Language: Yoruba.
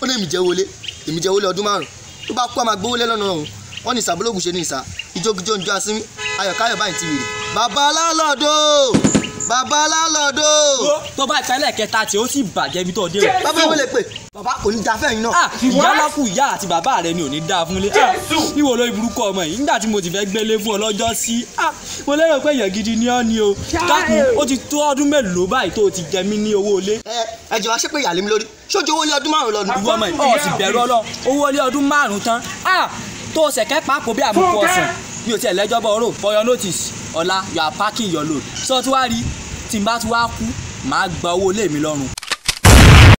ó ní èmi jẹ́ wọlé èmi jẹ́ wọlé ọdún márùn tó bá kú àmà gbówó lé lọ́nà ọ̀hún wọ́n ní ìsàbólógùn ṣe ní ìsà ìjókòjó ń jó asínmi ayọ̀káyọ̀ báyìí ti wèrè bàbá lálọ́dọ̀ bàbá lálọ́dọ̀ tó bá ìpínlẹ̀ kẹta tí ó sì bàjẹ́ ibi tó dé o. bàbá wọlé pé bàbá kò ní da fẹ́yìn náà Ah, ìyá lákù ìyá àti bàbá rẹ ni ò ní dáa fúnlé Ah, ìwọ lórí burúkú ọmọ yìí nígbà tí mo ti fẹ́ gbélé fún ọ lọ́jọ́ sí ah, mo lérò pé èèyàn gidi ni ọ́ ni o dákun ó ti tó ọdún mélòó báyìí tó o ti jẹ mí ní owó ilé ẹ ẹ jẹ́ wá ṣépè ìyàlẹ́ mi lórí ṣójú owó lé ọdún márùn lọ́dún ìwọ ọmọ yìí ọ̀ sì bẹ̀rù ọlọ owó ilé ọdún márùn-ún tán Ah, tó o ṣẹ̀kẹ́ pàápọ̀ bí àbùkù ọ̀sán mi ò tiẹ̀ lẹ́jọ́ bọ̀ ọ̀rọ̀ for your notice ọ̀la you are packing your load sọ tí wàá rí tí n bá ti wá kú màá gba owó ilé mi lọ́rùn